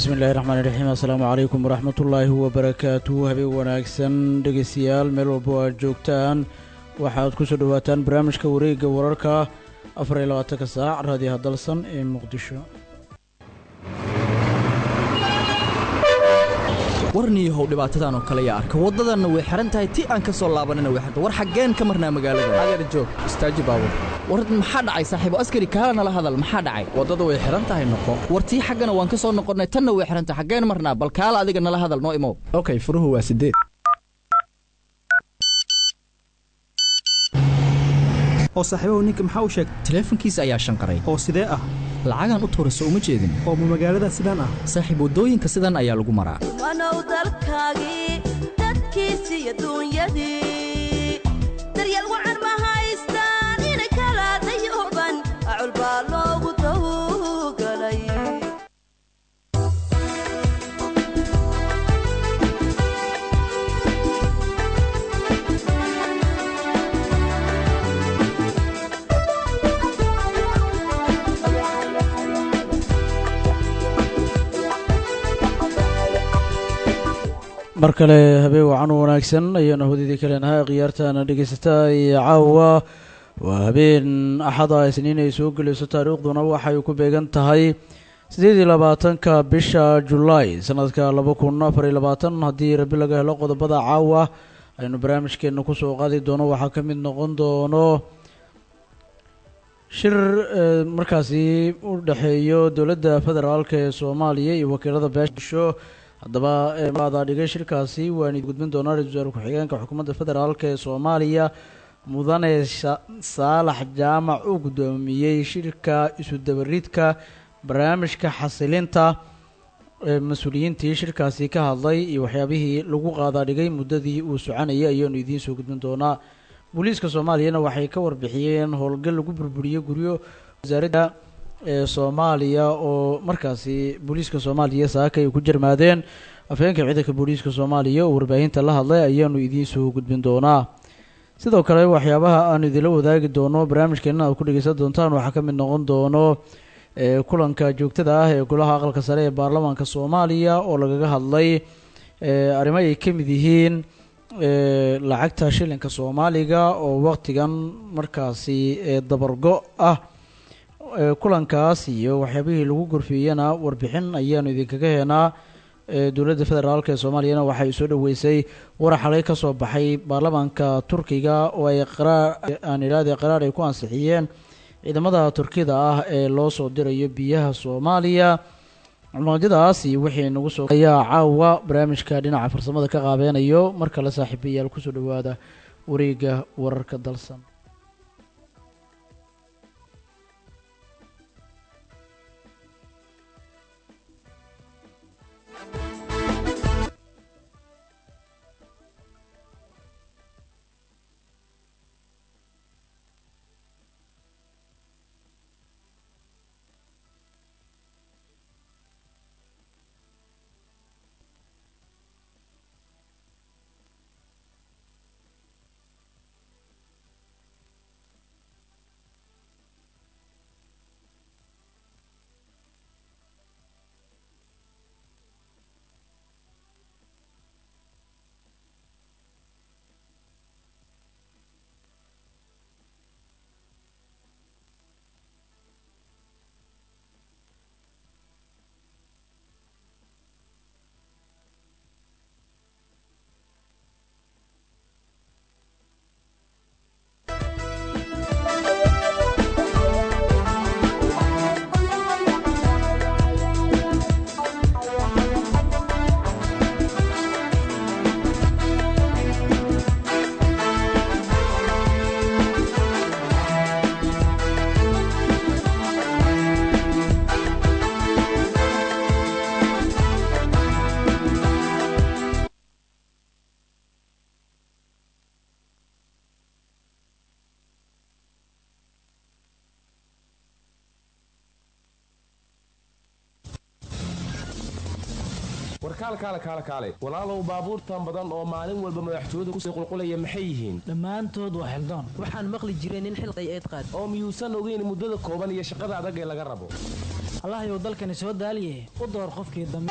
bismi illaahi raxmaan iraxiim assalaamu calaykum waraxmatullaahi wabarakaatu habeen wanaagsan dhegeystayaal meel walba oo aad joogtaan waxaad ku soo dhowaataan barnaamijka wareegga wararka afar iyo labaatanka saac raadiyaha dalsan ee muqdisho warniihow dhibaatadan oo kale yaa arka waddadanna way xihan tahay ti aan ka soo laabanina way xirta war xaggeen ka marnaa magaalada adeer joog istaaji baabur war maxaa dhacay saaxiibo askari kaala nala hadal maxaa dhacay waddada way xihan tahay noqo war tii xaggana waan ka soo noqonnay tanna way xihan tahay xaggeen marnaa bal kaala adiga nala hadal noo imow okay furuhu waa sideed oo saaxiibahu ninka maxaa u sheegay taleefankiisa ayaa shanqaray oo sidee ah lacagaan u tuurayso uma jeedin oo ma magaalada sidaan ah saaxiib waddooyinka sidan ayaa lagu maraa wanow dalkaagii dadkiisi iyo duunyadii daryeel wacan ma haystaan inay kala dayooban acul baa loogu dawgalay mar kale habeen wacan u wanaagsan ayaanu hodidii kaleenahay khiyaartaana dhegeysataa iyo caawa waa habeen axada isniin ay soo gelayso taariikhduna waxay ku beegan tahay siddeed iyo labaatanka bisha julaay sanadka laba kun afar iyo labaatan haddii rabi laga helo qodobada caawa aynu barnaamijkeena kusoo qaadi doono waxaa ka mid noqon doono shir markaasi u dhexeeyo dowladda federaalk ee soomaaliya iyo wakiilada beesho haddaba maadaa dhigay shirkaasi waan gudbin doonaa ra-isul wasaare ku-xigeenka xukuumadda federaalk ee soomaaliya mudane saalax jaamac uu guddoomiyey shirka isu dabaridka barnaamijka xasilinta mas-uuliyiintii shirkaasi ka hadlay iyo waxyaabihii lagu qaadaa dhigay muddadii uu soconayay ayaanu idiin soo gudbin doonaa booliiska soomaaliyana waxay ka warbixiyeen howlgal lagu burburiyey guryo wasaaradda ee soomaaliya oo markaasi booliiska soomaaliya saaka ay ku jarmaadeen afhayeenka ciidanka booliiska soomaaliya oo warbaahinta la hadlay ayaanu idiin soo gudbin doonaa sidoo kale waxyaabaha aanu idinla wadaagi doono barnaamijkeena aad ku dhegeysan doontaan waxaa ka mid noqon doono kulanka joogtada ah ee golaha aqalka sare ee baarlamaanka soomaaliya oo lagaga hadlay arrimo ay ka mid yihiin lacagta shilinka soomaaliga oo waqtigan markaasi dabargo ah kulankaas iyo waxyaabihii lagu gorfeeyana warbixin ayaanu idinkaga heenaa dowladda federaalk ee soomaaliyana waxay soo dhoweysay war xalay ka soo baxay baarlamaanka turkiga oo ay qaraar aan idhahdee qaraar ay ku ansixiyeen ciidamada turkida ah ee loo soo dirayo biyaha soomaaliya cumaadyadaas iyo wixii nagu soo ayaa caawa barnaamijka dhinaca farsamada ka qaabeynayo mar kale saaxiibayaal kusoo dhowaada wareega wararka dalsan warkaal kaale kaale kaale walaalow baabuurtan badan oo maalin walba madaxtooyadu kusii qulqulaya maxay yihiin dhammaantood waa xildaan waxaan maqli jiray nin xilqay eed qaad oo miyuusan ogeyn muddada kooban iyo shaqada adag ee laga rabo allahayow dalkani soo daaliye u door qofkii dambe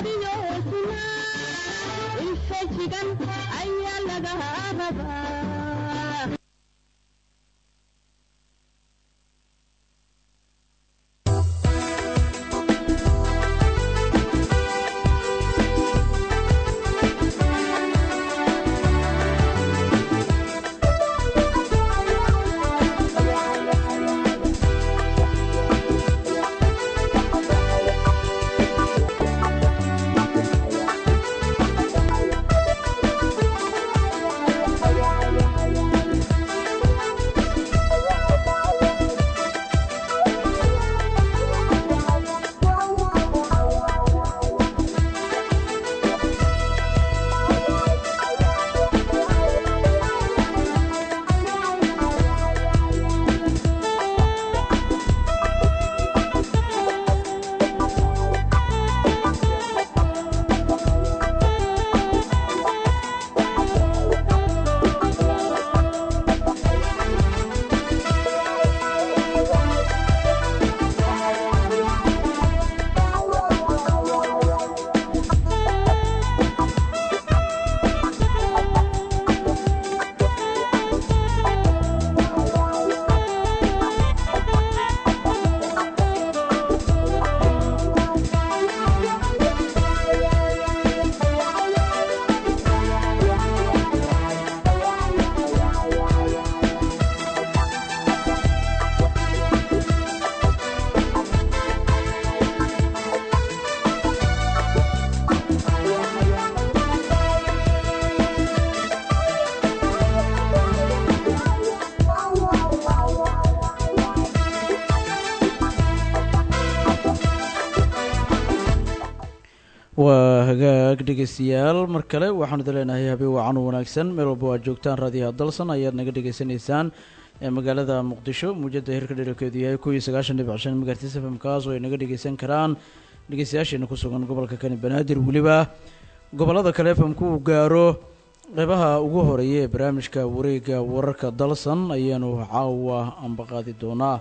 waa hagaag dhegeystayaal mar kale waxaanu idin leenahay habeen wacan u wanaagsan meel walba waa joogtaan raadiyaha dalsan ayaad naga dhegeysanaysaan ee magaalada muqdisho muujada hirka dherarkeedu yahay kuwii sagaashan dhibic shan megahertis fm kaas oo ay naga dhegeysan karaan dhegeystayaasheena ku sugan gobolka kani banaadir weliba gobollada kale fmku uu gaaro qeybaha ugu horeeya ee barnaamijka wareega wararka dalsan ayaanu caawa ambaqaadi doonaa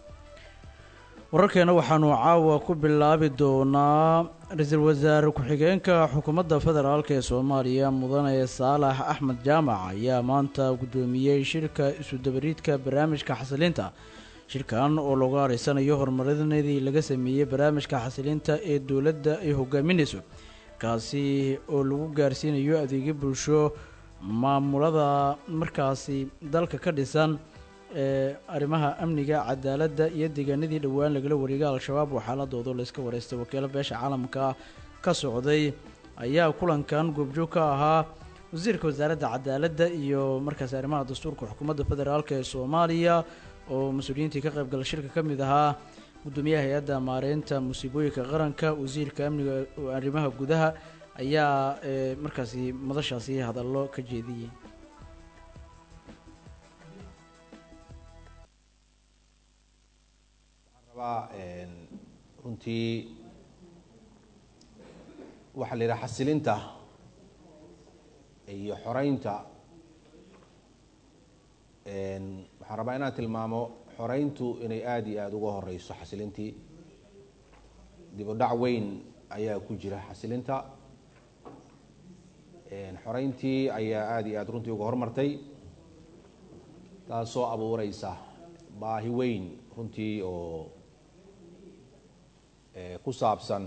wararkeena waxaanu caawa ku bilaabi doonaa ra-iisul wasaare ku-xigeenka xukuumadda federaalk ee soomaaliya mudane saalax axmed jaamac ayaa maanta guddoomiyey shirka isu-dabariidka barnaamijka xasilinta shirkan oo looga areysanayo horumarinadii laga sameeyey barnaamijka xasilinta ee dowladda ay hogaaminayso kaasi oo lagu gaarsiinayo adeegyo bulsho maamulada markaasi dalka ka dhisan ee arrimaha amniga cadaaladda iyo deegaanadii dhowaan lagala wareegay al-shabaab oo xaaladooda layska wareystay wakiilo beesha caalamka ka socday ayaa kulankan goobjoog ka ahaa wasiirka wasaaradda cadaaladda iyo markaasi arrimaha dastuurka xukuumadda federaalk ee soomaaliya oo mas-uuliyiintii ka qaybgala shirka ka mid ahaa guddoomiyaha hay-adda maareynta musiibooyinka qaranka wasiirka amniga arrimaha gudaha ayaa ee markaasi madashaasi hadallo ka jeediyey rabaa runtii waxaa la yidhaha xasilinta iyo xoreynta waxaan rabaa inaan tilmaamo xoreyntu inay aada iyo aada uga horeyso xasilintii dib u dhac weyn ayaa ku jira xasilinta xoreyntii ayaa aada iyo aada runtii uga hormartay taasoo abuureysa baahi weyn runtii oo ku saabsan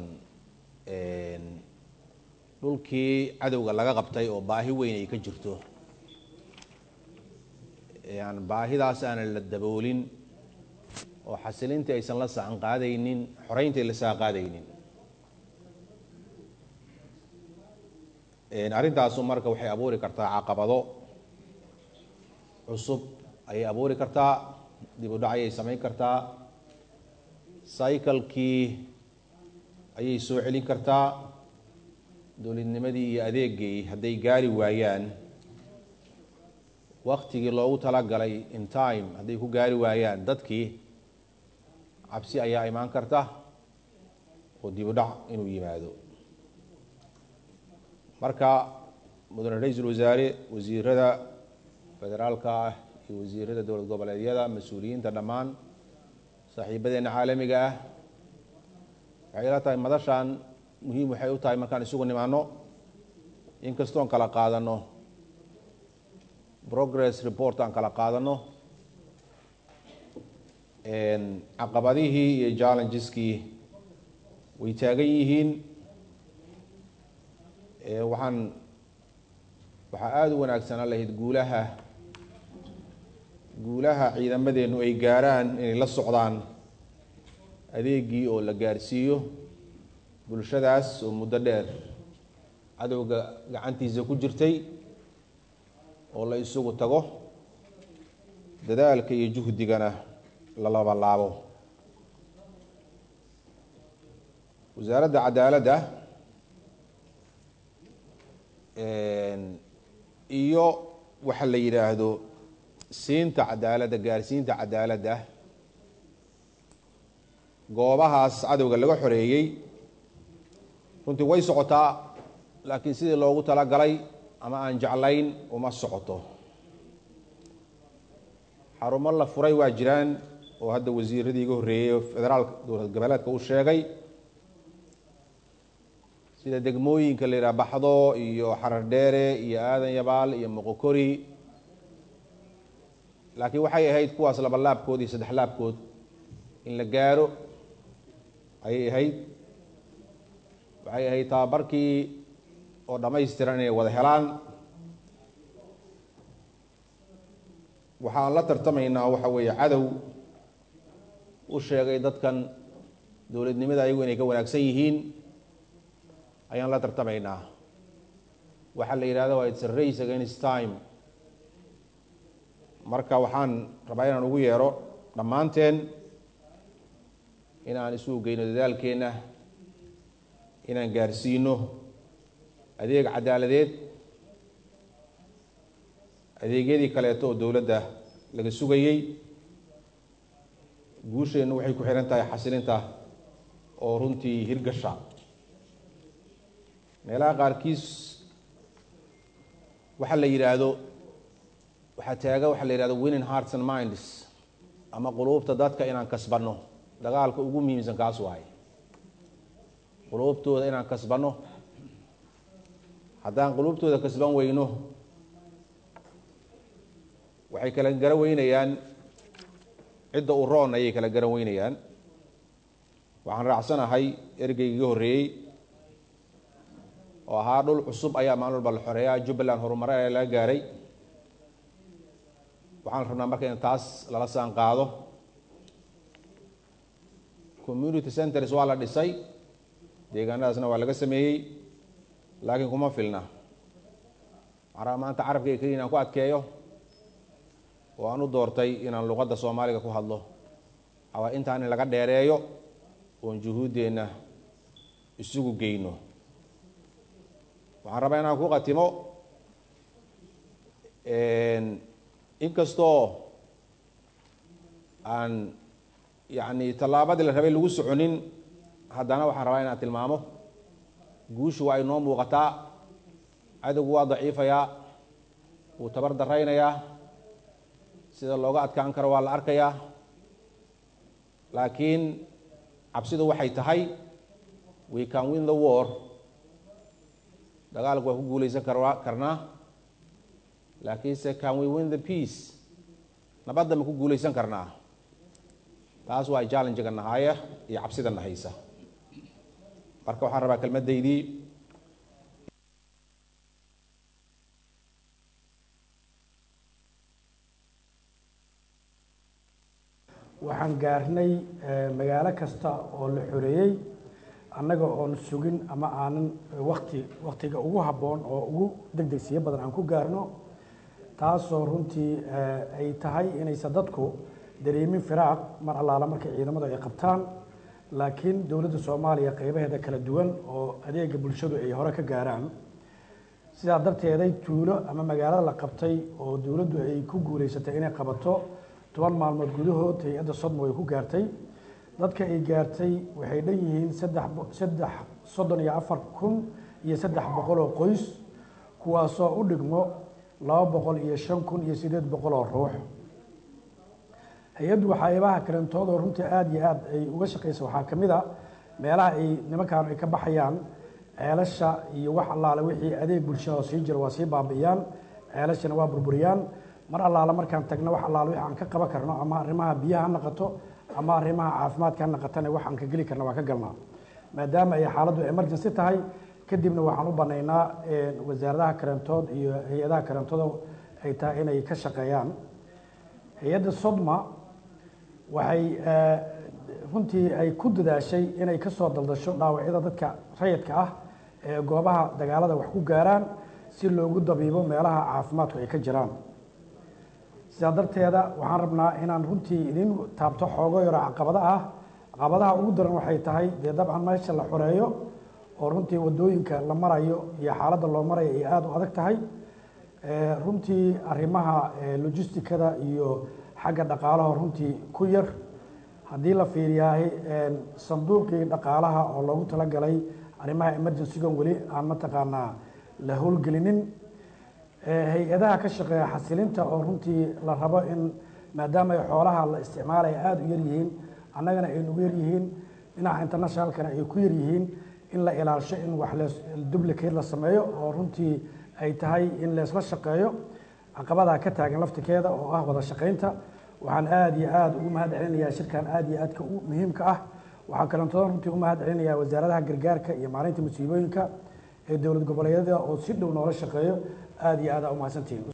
dhulkii cadowga laga qabtay oo baahi weyn ay ka jirto aan baahidaas aanan la daboolin oo xasilintii aysan la sacan qaadaynin xoreyntii ay la sacan qaadaynin arrintaasu marka waxay abuuri kartaa caqabado cusub ayay abuuri kartaa dib u dhac ayay samayn kartaa cyclekii ayay soo celin kartaa dowladnimadii iyo adeegii hadday gaari waayaan waktigii loogu talagalay in time hadday ku gaari waayaan dadkii cabsi ayaa imaan karta oo dib u dhac inuu yimaado marka mudane ra-iisul wasaare wasiirada federaalka ah iyo wasiirada dowlad goboleedyada mas-uuliyiinta dhammaan saaxiibadeena caalamiga ah waxay ila tahay madashan muhiim waxay u tahay markaan isugu nimaano inkastoon kala qaadano progress report aan kala qaadano caqabadihii iyo challenges-kii way taagan yihiin waxaan waxaa aada u wanaagsanaa lahayd guulaha guulaha ciidamadeennu ay gaaraan inay la socdaan adeegii oo la gaarsiiyo bulshadaas oo muddo dheer cadowga gacantiisa ku jirtay oo la isugu tago dadaalka iyo juhdigana la labalaabo wasaaradda cadaaladda iyo waxa la yidhaahdo siinta cadaaladda gaarsiinta cadaaladda goobahaas cadowga laga xoreeyey runtii way socotaa laakiin sidii loogu talagalay ama aan jeclayn uma socoto xarumo la furay waa jiraan oo hadda wasiiradii iga horreeyey federaalka dowlad goboleedka uu sheegay sida degmooyinka la yidhaha baxdo iyo xarar dheere iyo aadan yabaal iyo moqokori laakiin waxay ahayd kuwaas laba laabkood iyo saddex laabkood in la gaaro ayay ahayd waxay ahayd tababarkii oo dhammaystiran inay wada helaan waxaan la tartamaynaa waxa weeye cadow u sheegay dadkan dowladnimada ayagu inay ka wanaagsan yihiin ayaan la tartamaynaa waxaa la yidhahda waa its a race against time marka waxaan rabaa inaan ugu yeero dhammaanteen inaan isugu geyno dadaalkeenna inaan gaarsiino adeeg cadaaladeed adeegyadii kaleeto oo dowladda laga sugayey guusheennu waxay ku xihan tahay xasilinta oo runtii hirgasha meelaha qaarkiis waxa la yidhaahdo waxaa taaga waxaa la yidhahdo winning hearts and minds ama quluubta dadka inaan kasbanno dagaalka ugu muhiimsan kaas waay quluubtooda inaan kasbanno haddaan quluubtooda kasban weyno waxay kala garan weynayaan cidda u roon ayay kala garan weynayaan waxaan raacsanahay ergeyga iga horreeyey oo ahaa dhul cusub ayaa maalin walba la xoreeyaa jubbaland horumare ayaa laga gaaray waxaan rabnaa marka in taas lala saan qaado community centers waa la dhisay deegaanadaasna waa laga sameeyey laakiin kuma filna waxaan rabaa maanta carabkayga keliya inaan ku adkeeyo oo aan u doortay inaan luqadda soomaaliga ku hadlo awaa intaan in laga dheereeyo oon juhuuddeenna isugu geyno waxaan rabaa inaan ku qatimo inkastoo aan yacni tallaabadii la rabay lagu soconin haddana waxaan rabaa inaan tilmaamo guushu waa inoo muuqataa cadowgu waa daciifayaa wuu tabar daraynayaa sida looga adkaan karo waa la arkayaa laakiin cabsidu waxay tahay we can win the war dagaalku waa ku guulaysan kar karnaa laakiinse can we win the peace nabadda ma ku guulaysan karnaa taas waa challenge-ga nahaaya iyo cabsida nahaysa marka waxaan rabaa kelmaddaydii waxaan gaarnay magaalo kasta oo la xoreeyey annaga oon sugin ama aanan wakti waktiga ugu habboon oo ugu degdegsiyo badan aan ku gaarno taasoo runtii ay tahay inaysan dadku dareemin firaaq mar allaala markay ciidamadu ay qabtaan laakiin dowladda soomaaliya qeybaheeda kala duwan oo adeega bulshadu ay hore ka gaaraan sidaa darteeday tuulo ama magaalada la qabtay oo dowladdu ay ku guulaysatay inay qabato toban maalmood gudahood hay-adda sodmo ay ku gaartay dadka ay gaartay waxay dhan yihiin saddex saddex soddon iyo afar kun iyo saddex boqol oo qoys kuwaasoo u dhigmo laba boqol iyo shan kun iyo siddeed boqol oo ruux hay-addu waxyaabaha kalentoodoo runtii aada iyo aada ay uga shaqeysa waxaa ka mid a meelaha ay nimankaan ay ka baxayaan ceelasha iyo wax allaale wixii adeeg bulshada oo sii jiro waa sii baabi'iyaan ceelashana waa burburiyaan mar allaale markaan tagno wax allaale wixii aan ka qaban karno ama arrimaha biyaha ha naqato ama arrimaha caafimaadka ha naqatana wax aan ka geli karna waa ka galnaa maadaama ay xaaladdu emergency tahay kadibna waxaan u banaynaa wasaaradaha karantood iyo hay-adaha karantooda ay tahay inay ka shaqeeyaan hay-adda sodma waxay runtii ay ku dadaashay inay ka soo daldasho dhaawacyada dadka rayidka ah ee goobaha dagaalada wax ku gaaraan si loogu dabiibo meelaha caafimaadku ay ka jiraan sidaa darteeda waxaan rabnaa inaan runtii idin taabto xoogo yaro caqabada ah caqabadaha ugu daran waxay tahay dee dabcan meesha la xoreeyo oo runtii wadooyinka la marayo iyo xaaladda loo marayo ay aada u adag tahay runtii arrimaha logisticada iyo xagga dhaqaalaha runtii ku yar haddii la fiiriyaahay sanduuqii dhaqaalaha oo loogu talagalay arrimaha emergencygan weli aan mataqaanaa la howlgelinin hay-adaha ka shaqeeya xasilinta oo runtii la rabo in maadaama ay xoolaha la isticmaalaya aada u yaryihiin annagana ay nugu yaryihiin dhinaca internationalkana ay ku yaryihiin in la ilaalisho in wax lees duplicate la sameeyo oo runtii ay tahay in leesla shaqeeyo caqabadaa ka taagan laftikeeda oo ah wada shaqaynta waxaan aada iyo aada ugu mahad celinayaa shirkan aada iyo aadka u muhiimka ah waxaan kalantoodan runtii u mahad celinayaa wasaaradaha gargaarka iyo maalinta musiibooyinka ee dowlad goboleedyada oo si dhow noola shaqeeyo aada iyo aada umahadsantihiin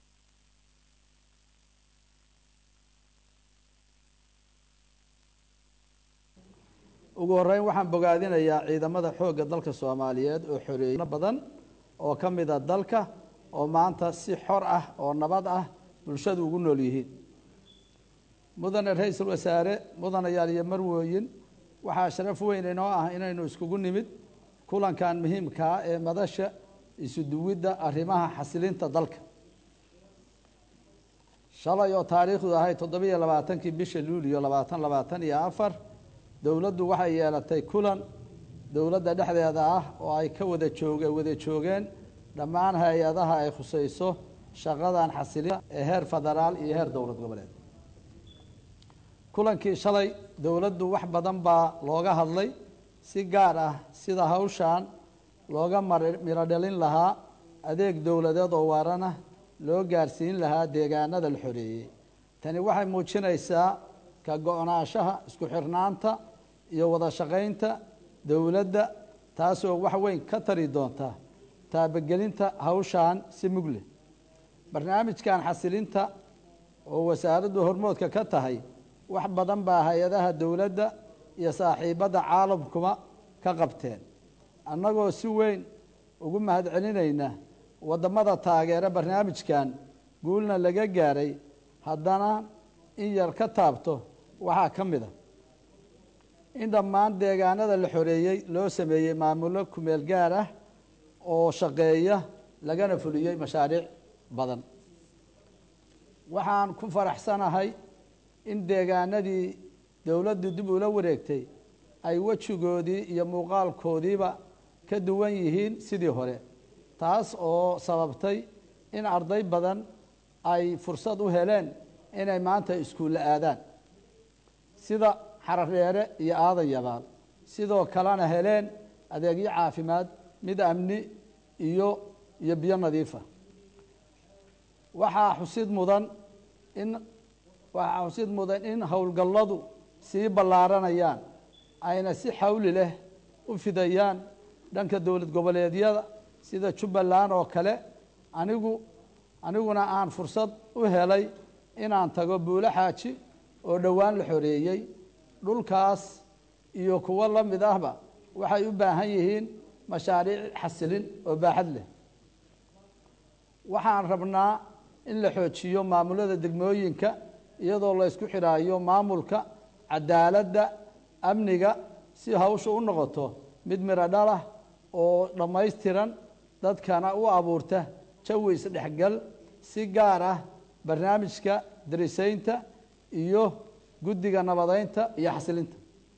ugu horeyn waxaan bogaadinayaa ciidamada xoogga dalka soomaaliyeed oo xoreeyno badan oo ka mida dalka oo maanta si xor ah oo nabad ah bulshadu ugu nool yihiin mudane ra-iisul wasaare mudanayaal iyo marwooyin waxaa sharaf weyn inoo ah inaynu iskugu nimid kulankan muhiimkaa ee madasha isuduwidda arrimaha xasilinta dalka shalay oo taariikhdu ahay toddobiyo labaatankii bisha luuliyo labaatan labaatan iyo afar dowladdu waxay yeelatay kulan dowladda dhexdeeda ah oo ay ka wada jooge wada joogeen dhammaan hay-adaha ay khusayso shaqadan xasilinta ee heer federaal iyo heer dowlad goboleed kulankii shalay dowladdu wax badan baa looga hadlay si gaar ah sida hawshan looga miro dhalin lahaa adeeg dowladeed oo waarana loo gaarsiin lahaa deegaanada la xoreeyey tani waxay muujinaysaa ka go-naanshaha isku xirnaanta iyo wada shaqaynta dowladda taasoo wax weyn ka tari doonta taabagelinta hawshan si mugle barnaamijkan xasilinta oo wasaaraddu hormoodka ka tahay wax badan baa hay-adaha dowladda iyo saaxiibadda caalamkuba ka qabteen annagoo si weyn ugu mahad celinayna waddamada taageera barnaamijkan guulna laga gaaray haddana in yar ka taabto waxaa ka mid a in dhammaan deegaanada la xoreeyey loo sameeyey maamullo kumeel gaar ah oo shaqeeya lagana fuliyey mashaariic badan waxaan ku faraxsanahay in deegaanadii dowladdu dib ula wareegtay ay wejigoodii iyo muuqaalkoodiiba ka duwan yihiin sidii hore taas oo sababtay in arday badan ay fursad u heleen inay maanta iskuulla aadaan sida xaradheere iyo aadan yabaal sidoo kalena heleen adeegyo caafimaad mid amni iyo iyo biyo nadiifa waxaa xusid mudan in waxaa xusid mudan in howlgalladu sii ballaaranayaan ayna si xawli leh u fidayaan dhanka dowlad goboleedyada sida jubbaland oo kale anigu aniguna aan fursad u helay inaan tago buulo xaaji oo dhowaan la xoreeyey dhulkaas iyo kuwo la mid ahba waxay u baahan yihiin mashaariic xasilin oo baaxad leh waxaan rabnaa in la xoojiyo maamulada degmooyinka iyadoo la ysku xidhaayo maamulka cadaaladda amniga si hawsha u noqoto mid miro dhalah oo dhammaystiran dadkana u abuurta jawi isdhexgal si gaar ah barnaamijka darisaynta iyo guddiga nabadeynta iyo xasilinta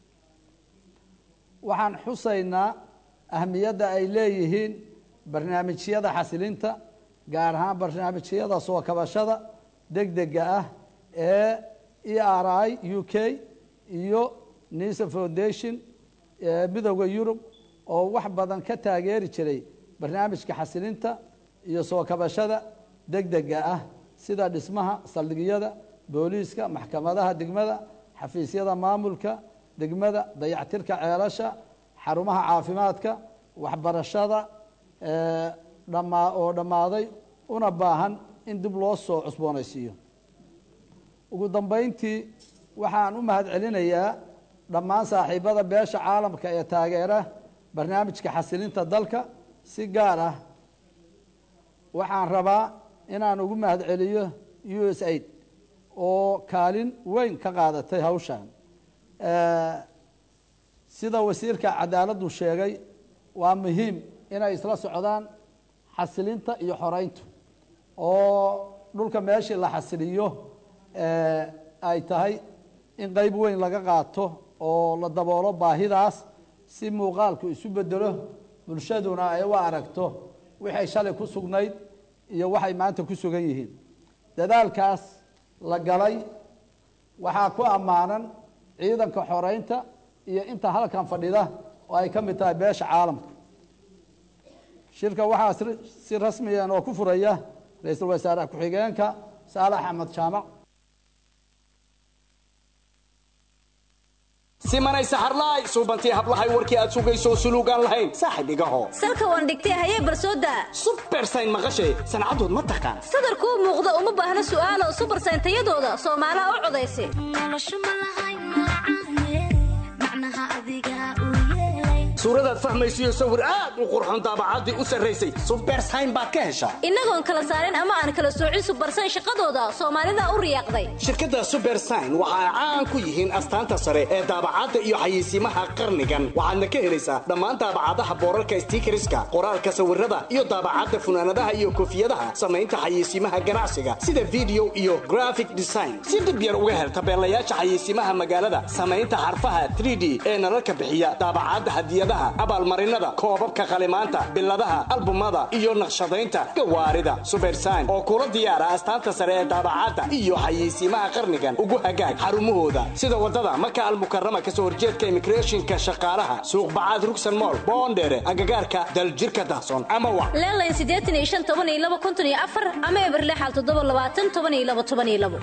waxaan xusaynaa ahmiyadda ay leeyihiin barnaamijyada xasilinta gaar ahaan barnaamijyada soo kabashada deg dega ah ee e r i u k iyo nisa foundation ee midooda yurub oo wax badan ka taageeri jiray barnaamijka xasilinta iyo soo kabashada degdega ah sida dhismaha saldhigyada booliiska maxkamadaha degmada xafiisyada maamulka degmada dayactirka ceelasha xarumaha caafimaadka waxbarashada ee, dhammaa oo dhammaaday una baahan in dib loo soo cusboonaysiiyo ugu dambeyntii waxaan u mahad celinayaa dhammaan saaxiibada beesha caalamka ee taageera barnaamijka xasilinta dalka si gaar ah waxaan rabaa inaan ugu mahad celiyo u s aid oo kaalin weyn ka qaadatay hawshan Eh, sida wasiirka cadaaladdu sheegay waa muhiim inay isla socdaan xasilinta iyo xoreyntu oo dhulka meeshii la xasiliyo eh, ay tahay in qeyb weyn laga qaato oo la daboolo baahidaas si muuqaalku isu bedelo bulshaduna ay u aragto waxay shalay ku sugnayd iyo waxay maanta ku sugan yihiin dadaalkaas la galay waxaa ku ammaanan ciidanka xoreynta iyo inta halkan fadhida oo ay ka mid tahay beesha caalamka shirka waxaa si- si rasmiyan oo ku furaya ra-iisul wasaare ku-xigeenka saalax axmed jaamac simanay saxarlaay suubantii hablahay warkii aad sugayso suluugaan lahayn saaxib igaho salka waan dhigtay hayee barsooda bersayn maqashay sancadood ma taqaan sadarkuu muuqda uma baahna su'aalo subarsayn tayadooda soomaalaha u codaysa suuradaad fahmaysiyo sawir aad u qurxoon daabacaddii u sarraysay subersayn baad ka heshaa innagoon kala saarin ama aan kala soocin subarsayn shaqadooda soomaalida u riyaaqday shirkadda subersign waxa ay caan ku yihiin astaanta sare ee daabacadda iyo xayeysiimaha qarnigan waxaadna ka helaysaa dhammaan daabacadaha boorarka stiikariska qoraalka sawirada iyo daabacadda funaanadaha iyo koofiyadaha samaynta xayeysiimaha ganacsiga sida video iyo graphic design si dhib yar uga hel tabeelayaasha xayeysiimaha magaalada samaynta xarfaha 3d ee nalalka bixiya daabacadda hadiyadaha abaalmarinada koobabka qalimaanta biladaha albumada iyo naqshadaynta gawaarida subersign oo kula diyaara astaanta sare ee daabacadda iyo xayeysiimaha qarnigan ugu hagaag xarumahooda sida wadada maka almukarama kasoo horjeedka immigrationka shaqaalaha suuq bacaad rugsan mool boondheere agagaarka daljirka dahson ama wac leelayn siddeetan iyo shan toban iyo laba konton iyo afar ama eberlexal toddoba labaatan toban iyo laba toban iyo labo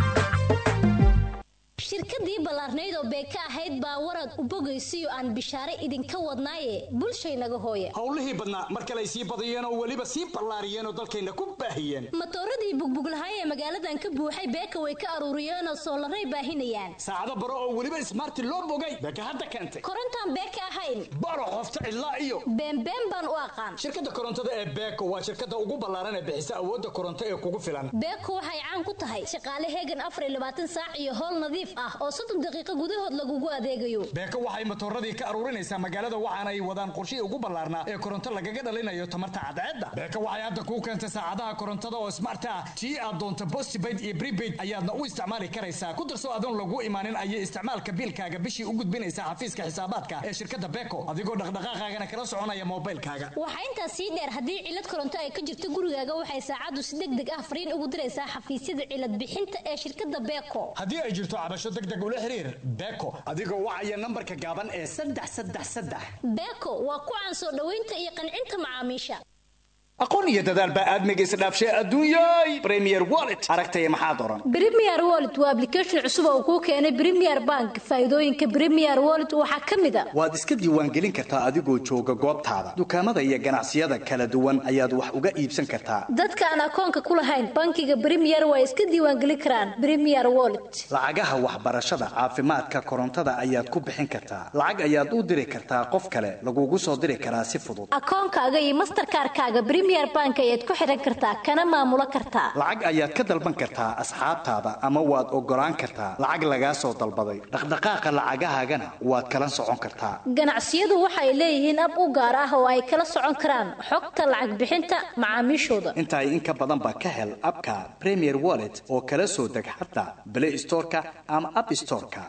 shirkadii ballaarnayd oo beeka ahayd baa warad u bogaysiyo aan bishaare idinka wadnaaye bulshaynaga hooye howlihii badnaa mar kale ay sii badiyeen oo weliba sii ballaariyeen oo dalkayna ku baahiyeen matooradii bugbuglahay ee magaaladan ka buuxay beeka way ka aruuriyeenoo soolaray baahinayaan saacado baro oo weliba ismaarti loo bogay beeka hadda keentay korontaan beeka ahayn baro qofta cidlaa iyo beenbeen baan u aqaan shirkadda korontada ee beeko waa shirkadda ugu ballaaran ee bixisa awoodda koronto ee kugu filan beeko waxay caan ku tahay shaqaale heegan afar iyo labaatan saac iyo howl nadiif ah oo soddon daqiiqo gudahood lagugu adeegayo beeko waxay matooradii ka aruurinaysaa magaalada waxaana ay wadaan qorshihii ugu ballaarnaa ee koronto lagaga dhalinayo tamarta cadceedda beeko waxay hadda kuu keentay saacadaha korontada oo smart ah tii aad doonto postpaid iyo prepaid ayaadna u isticmaali karaysaa ku darso adoon lagu imaanin ayay isticmaalka biilkaaga bishii u gudbinaysaa xafiiska xisaabaadka ee shirkadda beeko adigoo dhaqdhaqaaqaagana kala soconaya moobilkaaga waxaa intaas sii dheer haddii cilad koronto ay ka jirto gurigaaga waxay saacaddu si deg deg ah fariin ugu diraysaa xafiisyada cilad bixinta ee shirkadda beeko haddii ay jirto cabasho degdeg ula xiriir beeko adigoo wacaya nambarka gaaban ee saddex saddex saddex beeko waa ku caan soo dhoweynta iyo qancinta macaamiisha aqoon iyo dadaal baa aadmiga isdhaafshay adduunyay premier wallet aragtaya maxaad oran Premier Wallet waa application cusub oo kuu keenay Premier Bank. Faa'iidooyinka Premier Wallet waxaa ka mid ah waad iska diiwaangelin kartaa adigoo jooga goobtaada dukaamada iyo ganacsiyada kala duwan ayaad wax uga iibsan kartaa dadka aan akoonka ku lahayn bankiga Premier way iska diiwaangelin karaan Premier Wallet. lacagaha waxbarashada caafimaadka korontada ayaad ku bixin kartaa lacag ayaad u diri kartaa qof kale lagugu soo diri karaa si fudud Akoonkaaga iyo Mastercard-kaaga Premier Bank ayaad ku xiran kartaa kana maamulo kartaa. lacag ayaad ka dalban kartaa asxaabtaada ama waad ogolaan kartaa lacag lagaa soo dalbaday dhaqdhaqaaqa lacagahaagana waad kala socon kartaa Ganacsiyadu waxay leeyihiin ab u gaar ah oo ay kala socon karaan xogta lacag bixinta macaamiishooda. intaa in ka badan baa ka hel abka premier wallet oo kala soo deg xataa play storeka ama app storeka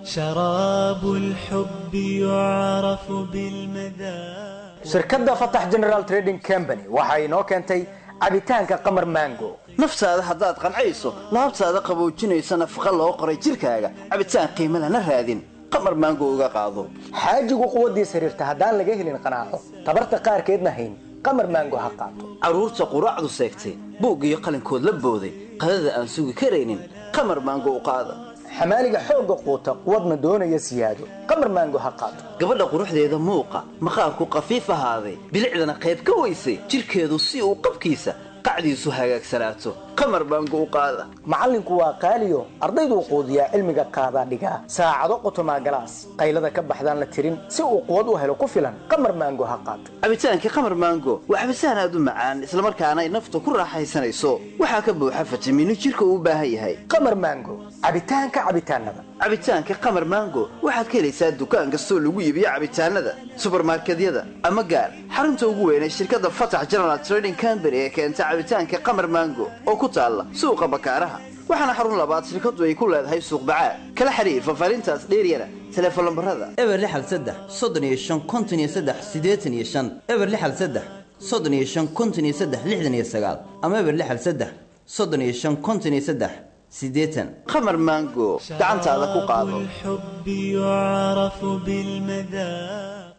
شراب الحب يعرف بالمذاق shirkadda fatax general trading company waxa inoo keentay cabitaanka qamar mango naftaada haddaad qancayso laabtaada qaboojinaysa nafaqa loo qoray jirkaaga cabitaan qiimo lana raadin qamar maango uga qaado xaajigu quwaddiis xiriirta haddaan laga helin qanaaco tabarta qaarkeedna hayn qamar maango ha qaato carruurta quraacdu seegtay buug iyo qalinkood la booday qadada aan sugi karaynin qamar maango u qaada xamaaliga xoogga quuta quwadna doonaya siyaado qamar maango ha qaato gabadha quruxdeeda muuqa maqaarku qafiif ahaaday bilicdana qayb ka weysay jidhkeedu si uu qabkiisa qacdiisu hagaagsanaato qamar maango u qaada macallinku waa qaaliyo ardayduu quudiyaa cilmiga qaadaa dhigaa saacado qotomaa galaas qaylada ka baxdaan la tirin si uu quwad u helo ku filan qamar maango ha qaato cabitaankii qamar maango waa cabitaan aad u macaan islamarkaana ay nafta ku raaxaysanayso waxaa ka buuxa fitamiino jidhka uu u baahan yahay qamar maango cabitaanka cabitaanada cabitaanka qamar maango waxaad ka helaysaa dukaan kastoo lagu iibiyo cabitaanada subarmarkedyada ama gaar xarunta ugu weyn ee shirkadda fatax general trading company ee keenta cabitaanka qamar maango oo ku taalla suuqa bakaaraha waxaana xarun labaad shirkaddu ay ku leedahay suuq bacaad kala xiriir fafaarintaas dheeryana teleefon lambarada eber lixal saddex soddon iyo shan konton iyo saddex siddeetan iyo shan eber lixal saddex soddon iyo shan konton iyo saddex lixdan iyo sagaal ama eber lixal saddex soddon iyo shan konton iyo saddex siddeetan qamar maango gacantaada ku qaado الحب يعرف بالمذاق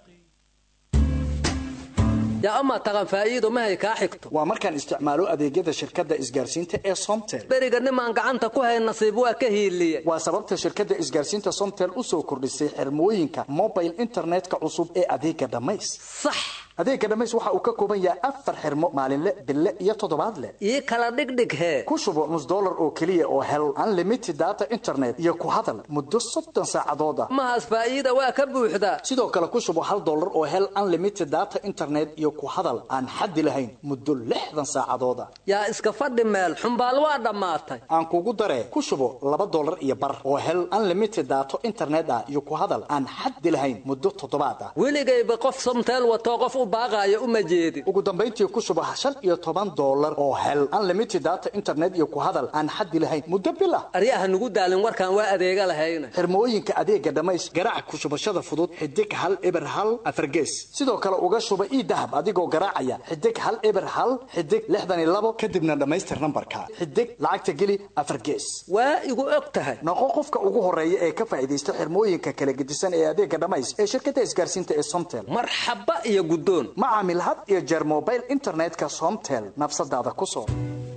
yaa amaa taqan faa'iido mahay kaa xigto waa markaan isticmaalo adeegyada shirkadda isgaarsiinta ee somtel beriga nimaan gacanta ku hayn nasiib waa ka hiiliye waa sababta shirkadda isgaarsiinta somtel u soo kordhisay xirmooyinka mobile internetka cusub ee adeega dhammays sax adeega dhammays waxa uu ka kooban yahay afar xirmo maalinle bille iyo toddobaadle ii kala dhigdhig hee ku shubo nus dollar oo keliya oo hel unlimited data internet iyo ku hadal muddo soddon saacadood ah mahaas faa'iida waa ka buuxdaa sidoo kale ku shubo hal dollar oo hel unlimited data internet iyo ku hadal aan xaddi lahayn muddo lixdan saacadood ah yaa iska fadhi meel xumbaal waa dhammaatay aan kugu daree ku shubo laba dollar iyo bar oo hel unlimited daato internet ah iyo ku hadal aan xaddi lahayn muddo toddobaad ah weligayba qof somteel watoo qof u baaqaayo uma jeedin ugu dambayntii ku shubo shan iyo toban dollar oo hel unlimited data internet iyo ku hadal aan xaddi lahayn muddo bil ah aryaha nugu daalin warkaan waa adeega lahayna xirmooyinka adeega dhammays garaac ku shubashada fudud xidig hal eber hal afargees sidoo kale uga shuba ii dahab adigoo garaacaya xidig hal eber hal xidig lixdan iyo labo kadibna dhammaystir nambarka xidig lacagta geli afar gees waa igu og tahay noqo qofka ugu horeeya ee ka faa'iidaysta xirmooyinka kala gedisan ee adeega dhammays ee shirkadda isgaarsiinta ee somtel marxaba iyo guddoon ma caamil had iyo jeer mobile internetka somtel nafsadaada ku soo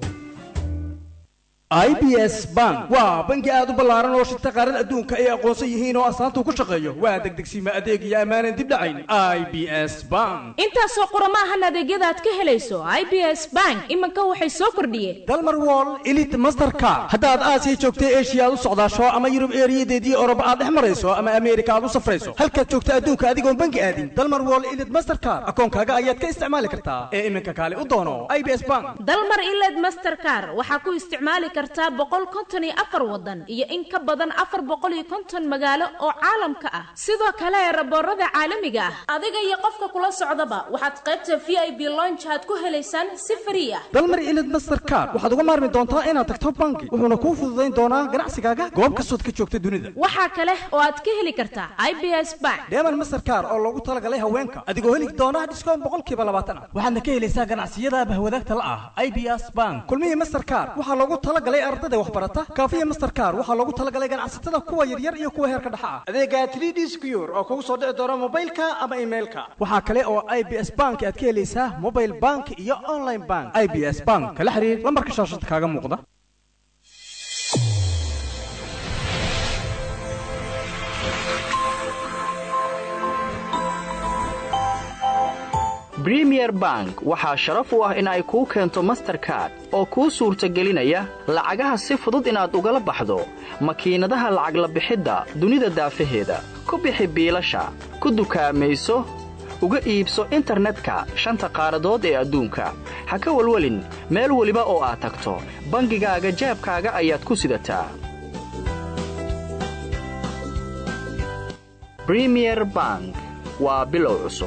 i b s bank waa bangi aad u ballaaran oo shirta qaarada adduunka ay aqoonsan yihiin oo astaanta ku shaqeeyo waa degdegsiima adeeg iyo ammaanan dib dhacayn i b s bank intaasoo qurama ahan adeegyada aad ka helayso i b s bank iminka waxay soo kordhiyeen dalmar wall elit mastercard haddaad aasiya joogta eshiya aad u socdaasho ama yurub eeriyadeedii oroba aad dhex marayso ama ameerika aad u safrayso halkaad joogta adduunka adigoon bangi aadin dalmar wall elit mastercard akoonkaaga ayaad ka isticmaali kartaa ee iminka kaale u doono i b s bank dalmar iled mastercard waxaa ku isticmaali kartaa boqol konton iyo afar wadan iyo in ka badan afar boqol iyo konton magaalo oo caalamka ah sidoo kale raboorada caalamiga ah adiga iyo qofka kula socdaba waxaad qaybta v i b lonch aad ku helaysaan si frii ah dalmar ilid mastercard waxaad uga maarmi doontaa inaad tagto bangi wuxuuna kuu fududayn doonaa ganacsigaaga goob kastood ka joogta dunida waxaa kale oo aad ka heli kartaa i b s bank deeman mastercard oo loogu talagalay haweenka adigoo heli doona dhiskoon boqolkiiba labaatan ah waxaadna ka helaysaa ganacsiyada bahwadaagta la ah i b s bank kulmihii mastercard waxaa loogu talagalay ardada waxbarata kaafiya mastercard waxaa loogu talagalay ganacsatada kuwa yaryar iyo kuwa heerka dhexa ah adeega 3d secure oo kugu soo dhici doona mobilka ama emailka waxaa kale oo i b s bank aad ka helaysaa mobile bank iyo online bank i b s bank kala xiriir lambarka shaashada kaaga muuqda bremier bank waxaa sharaf u ah in ay kuu keento masterkard oo kuu suurtagelinaya lacagaha si fudud inaad ugala baxdo makiinadaha lacag la bixidda dunida daafaheeda ku bixi biilasha ku dukaamayso uga iibso internetka shanta qaaradood ee adduunka ha ka welwelin meel weliba oo aad tagto bangigaaga jaabkaaga ayaad ku sidataa bremier bank waa bilow cusub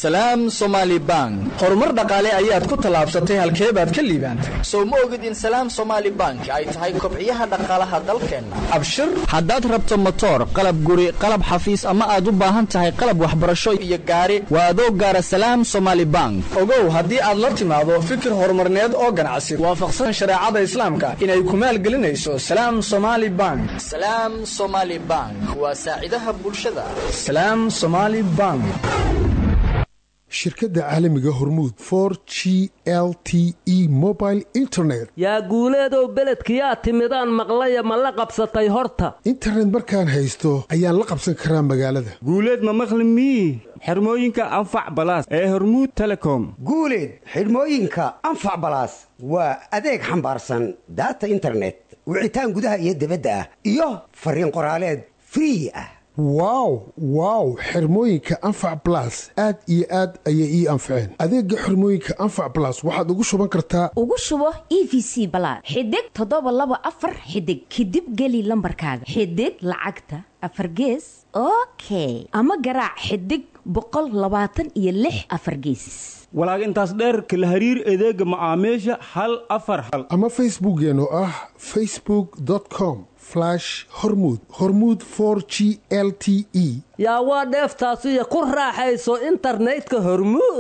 salaam somaali bank horumar dhaqaale ayaad ku tallaabsatay halkee baad ka liibaantay sow ma ogid in salaam somaali bank ay tahay kobciyaha dhaqaalaha dalkeenna abshir haddaad rabto motoor qalab guri qalab xafiis ama aad u baahan tahay qalab waxbarasho iyo gaari waa adoo gaara salaam somaali bank ogow haddii aad la timaado fikir horumarneed oo ganacsi waafaqsan shareecada islaamka inay ku maalgelinayso salaam somaali bank salaam somaali bank waa saacidaha bulshada salaam somaali bank shirkadda caalamiga hormuud for g l t e mobile internet yaa guuleedow beledkiyaa timidaan maqlaya ma la qabsatay horta internet markaan haysto ayaan la qabsan karaa magaalada guuleed ma maqli mii xirmooyinka anfac balaas ee hormuud telecom guuleed xidhmooyinka anfac balaas waa adeeg xambaarsan daata internet wicitaan gudaha iyo dibadda ah iyo fariin qoraaleed free ah wow wow xirmooyinka anfac balas aad iyo aad ayay ii anfaceen adeega xirmooyinka anfac balas waxaad ugu shuban kartaa ugu shubo e v c balaad xidig toddoba laba afar xidig kadib geli lambarkaaga xidig lacagta afar gees okay ama garaac xidig boqol labaatan iyo lix afar geesis walaag intaas dheerka la hariir adeega macaamiisha hal afar hal ama facebookkeen oo ah facebook com hormud hormud for g l t e yaa waa dheeftaasiyo ku raaxayso internetka hormuud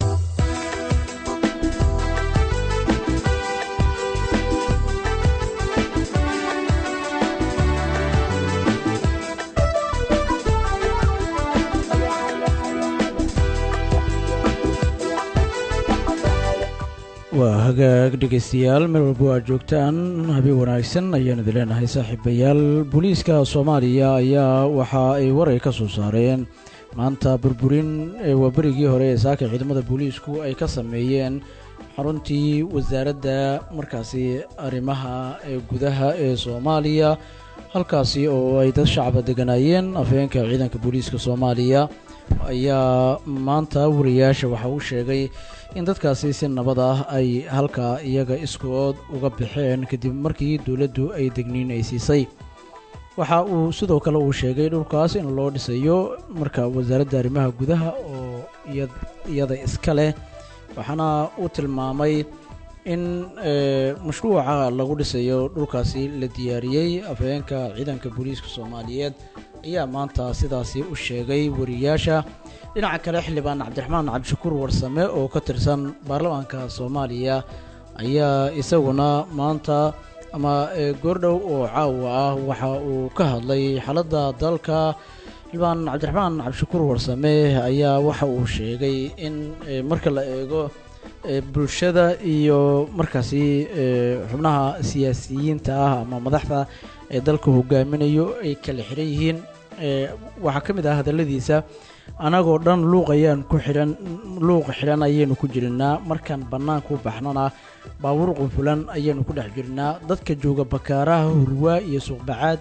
waa hagaag dhegaystayaal meel walba aad joogtaan habeen wanaagsan ayaan idin leenahay saaxiibayaal booliiska soomaaliya ayaa waxa ay waray ka soo saareen maanta burburin waa berigii hore ee saaka ciidamada booliisku ay ka sameeyeen xaruntii wasaaradda markaasi arrimaha ee gudaha ee soomaaliya halkaasi oo ay dad shacaba deganaayeen afhayeenka ciidanka booliiska soomaaliya ayaa maanta wariyaasha waxa uu sheegay in dadkaasi si nabad ah ay halkaa iyaga iskood uga baxeen kadib markii dowladdu ay degniin ay siisay waxa uu sidoo kale uu sheegay dhulkaas in loo dhisayo marka wasaaradda arrimaha gudaha oo iyada iska leh waxaana uu tilmaamay in mashruuca lagu dhisayo dhulkaasi la diyaariyey afhayeenka ciidanka booliiska soomaaliyeed ayaa maanta sidaasi u sheegay wariyaasha dhinaca kale xildhibaan cabdiraxmaan cabdishakuur warsame oo ka tirsan baarlamaanka soomaaliya ayaa isaguna maanta ama goordhow oo caawa ah waxa uu ka hadlay xaaladda dalka xildhibaan cabdiraxmaan cabdishakuur warsame ayaa waxa uu sheegay in marka la eego bulshada iyo markaasi xubnaha siyaasiyiinta ah ama madaxda ee dalka hogaaminayo ay kala xiran yihiin waxaa ka mid ah hadalladiisa anagoo dhan luuq ayaan ku xidhan luuq xidhan ayaynu ku jirnaa markaan bannaanka u baxnana baabuur qunfulan ayaynu ku dhex jirnaa dadka jooga bakaaraha hurwaa iyo suuqbacaad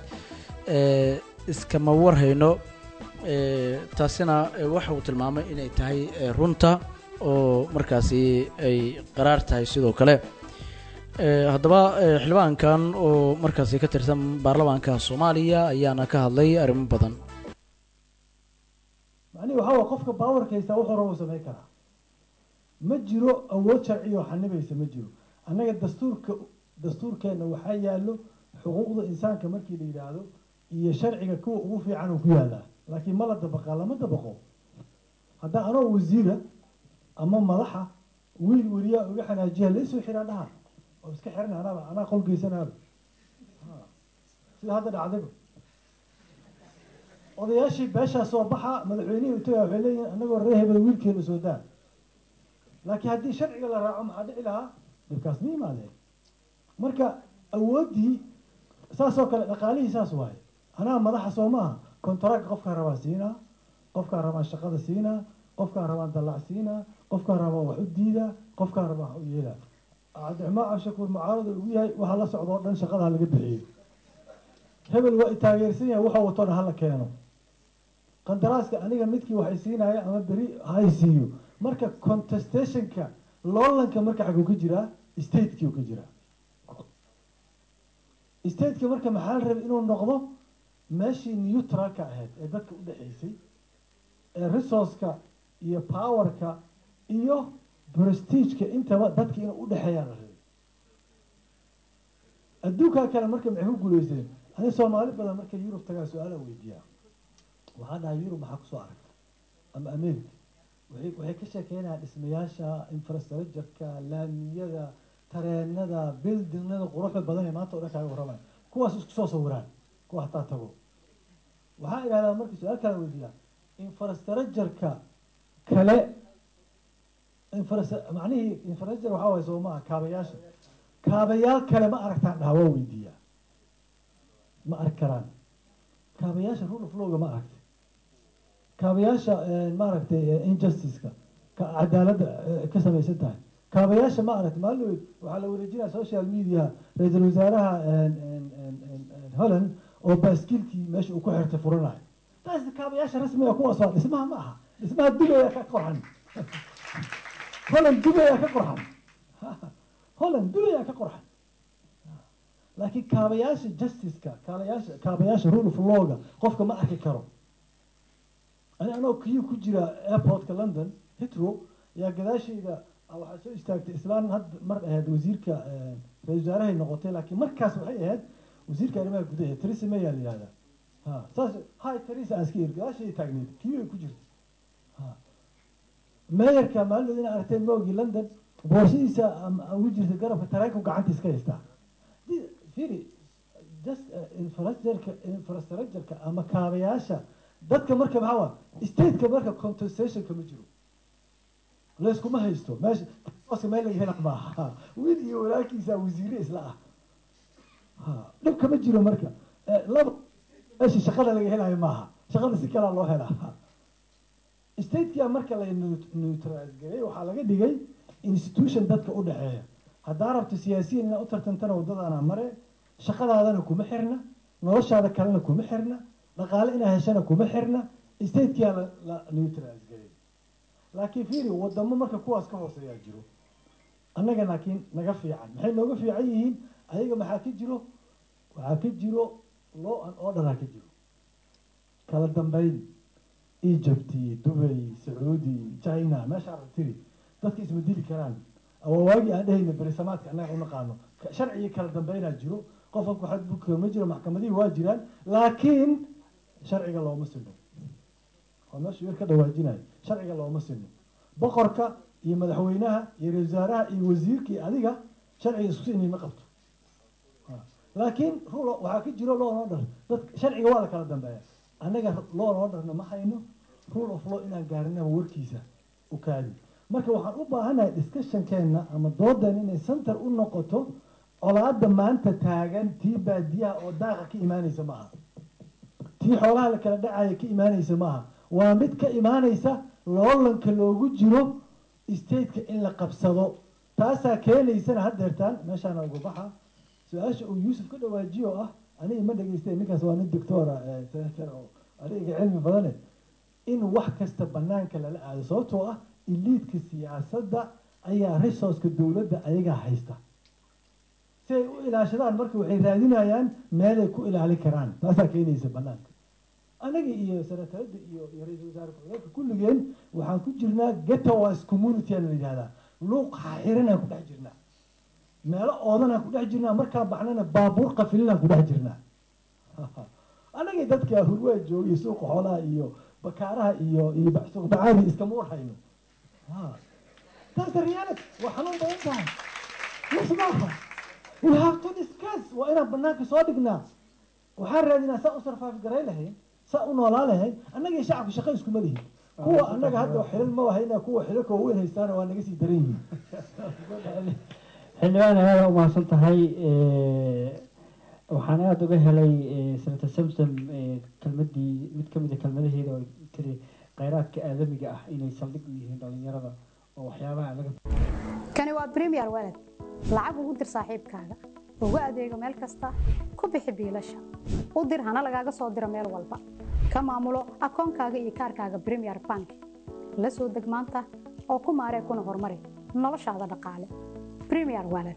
iskama warhayno taasina waxa uu tilmaamay inay tahay runta oo markaasi ay qaraar tahay sidoo kale haddaba xildhibaankan oo markaasi ka tirsan baarlamaanka soomaaliya ayaana ka hadlay arrimo badan macnihi waxaa waa qofka baawarka haystaa wax hore uu samayn karaa ma jiro awood sharci oo xanibaysa ma jiro annaga dastuurka dastuurkeenna waxaa yaallo xuquuqda insaanka markii la yidhaahdo iyo sharciga kuwa ugu fiican uu ku yaalaa laakiin ma la dabaqaa lama dabaqo haddaa anoo wasiira ama madaxa wiil weriyaa uga xanaajiya laysoo xiraan dhaha oo iska xiran anaaba anaa qol geysanaaba sida hadda dhacdayba odayaashii beeshaa soo baxa madaxweynihii utaga waxay leeyihin anagoo ree hebel wiilkeena soo daa laakiin haddii sharciga la raaco maxaa dhici lahaa dhibkaas ma imaadeen marka awooddii saasoo kale dhaqaalihii saas waaye anaa madaxa soo maaha kontaraaga qofkaan rabaa siinaa qofkaan rabaan shaqada siinaa qofkaan rabaan dallac siinaa qofkaan rabaan wax u diidaa qofkaan rabaan wax u yeelaa cabdiraxmaan cabshakuur mucaarada ugu yahay waxaa la socda oo dhan shaqada halaga bixiyo hebel waa i taageersan yahay waxuu wato dhan hala keeno qandaraaska aniga midkii waxay siinaya ama beri hay siiyo marka contestationka loolanka marka xaguu ka jiraa stateki u ka jiraa stateka marka maxaa la rabay inuu noqdo meeshii neutralka ahayd ee dadka u dhexaysay ee resourceka iyo powerka iyo prestigeka intaba dadka inuu udhexeeyaan la rabay adduunkaa kale marka maxay ku guuleysteen ani soomaali badan markay yurub tagaa su-aala weydiiyaa waxaa dhahay yurub maxaa kusoo aragta ama america waxay waxay ka sheekeynayaan dhismayaasha infrastructureka laamiyada tareenada buildingnada quruxda badan ee maanta o dhan kaaga warramaya kuwaas isku soo sawiraan kuwa hataa tago waxaa idhahdaa marka su-aal kala weydiiyaa infrastructureka kale infras- macnihii infrastructure waxaa waye soo maaha kaabayaasha kaabayaal kale ma aragtaan dhaha waa weydiiyaa ma arki karaan kaabayaasha rule of lawga ma aragtay kaabayaasha maaragtay injusticeka ka cadaaladda eh, ka samaysan tahay kaabayaasha ma aragtay maalin weyd waxaa la wareejinaya social media ra-iisul wasaaraha holland oo baaskiilkii meesha uu ku xirtay furanayo taas kaabayaasha rasmiga kuwaas waa dhismaha ma aha dhismaha dubaya ka qorxan holland dubaya ka qorxan holland dubaya ka qorxan laakiin kaabayaasha justiceka kaabayaasha kaabayaasha rule of lawga qofka ma arki karo ani anoo kiyu ku jira airportka london hitro yaa gadaashayda ah, waxaa soo istaagtay islaan had mar ahayd wasiirka eh, ra-isul wasaarahay noqotay laakiin markaas waxay ahayd wasiirka arrimaha gudaha theresa may aa la yihahdaa ha saas hi theresa aan iska iri gadaashayda taagneyd kiyu ay ku jirta ha meeyarka maalin ina aragtay moogii london boorshadiisa am- ugu jirta garabka tareenku gacantiis ka haystaa Di- fiiri just uh, infrastructureka infrastructureka ama kaabayaasha dadka marka maxaa waa stateka marka compensationka ma jiro layskuma haysto meesha booska meel laga hela maaha wiil iyo walaalkiisa wasiire isla ah ha dhibka ma jiro marka Eh, laba meesha shaqada laga helayo maaha shaqada si kalaa loo helaa statekia marka la neutralize gareey waxaa laga dhigay institution dadka u dhexeeya haddaa rabto siyaasiyiin inaad u tartantana waddadaana mare shaqadaadana kuma xirna noloshaada kalena kuma xirna dhaqaale inaa heshana kuma xirna statekia la, la neutralize gareey laakiin fiiri wadamo marka kuwaas ka hooseeyaa jiro annaga laakiin naga fiican maxay nooga fiican yihiin ayaga maxaa ka jiro waxaa ka jiro law and orderaa ka jiro kala dambeyn egypt dubay sacuudi china meeshaa tiri dadka isma dili karaan awawaagii aan dhehayna berisamaadka annaga u naqaano Ka- sharcigii kala dambeynaa jiro qofka ku xadgudubka ma jiro maxkamadihii waa jiraan laakiin sharciga looma sino waa meesha yar ka dhawaajinayo sharciga looma sino boqorka iyo madaxweynaha iyo ra-isul wasaaraha iyo wasiirka iyo adiga sharciga isku sinay ma qabto Ha. laakiin rule waxaa ka jiro law and order dad sharciga waa la kala dambeeya annaga law and orderna ma hayno rule of law inaan gaarinaba warkiisa u kaadi marka waxaan u baahanahay discussionkeenna ama doodan inay center u noqoto colaada maanta taagan tii baadiyaha oo daaqa ka imaanaysa maaha tii xoolaha la kala dhacaya ka imaanaysa maaha waa mid ka imaanaysa loolanka loogu jiro stateka in la qabsado taasaa keenaysana haddeertaan meeshaana uga baxa su-aasha uu yuusuf ka dhawaajiyo oo ah aniga ma dhegeystay ninkaas waa nin doctora senator oo aniga cilmi badane in wax kasta banaanka lala aado sababtoo ah iliidka siyaasadda ayaa resourceka dowladda ayagaa haysta si ay u ilaashadaan marka waxay raadinayaan meelay ku ilaalin karaan taasaa keenaysa banaanka anaga iyo senatarada iyo iyo ra-iisul wasaare ku-xigeenka kulligeen waxaan ku jirnaa getowas community aan la yidhahdaa luuq xaxiranaan ku dhex jirnaa meelo oodanaan ku dhex jirnaa markaan baxnana baabuur qafilinaan ku dhex jirnaa anagii dadka hurwaa joogay suuqa xoolaha iyo bakaaraha iyo iyo suuq bacaadi iskama warhayno taas reality waa xanuun badan tahay yes maaha we have to discuss waa inaan banaanka soo dhignaa waxaan raadinaa saa u survive garay lahayn saa u noolaa lahayn annaga iyo shacabka shaqo iskuma lihin kuwa annaga hadda xilal ma wahayna kuwa xilalka waaweyn haystaana waa naga sii daran yihiin xildhibaan aada u mahadsan tahay waxaan aada uga helay senator samsom kelmadii mid ka mid a kelmadaheeda oo tiri kheyraadka aadamiga ah inay saldhig u yihiin dhalinyarada oo waxyaabaha laga kani waa premier walad lacag ugu dir saaxiibkaaga ugu adeego meel kasta ku bixi biilasha u dir hana lagaaga soo diro meel walba ka maamulo akoonkaaga iyo kaarkaaga premier bank la soo deg maanta oo ku maaree kuna horumari noloshaada dhaqaale premier walad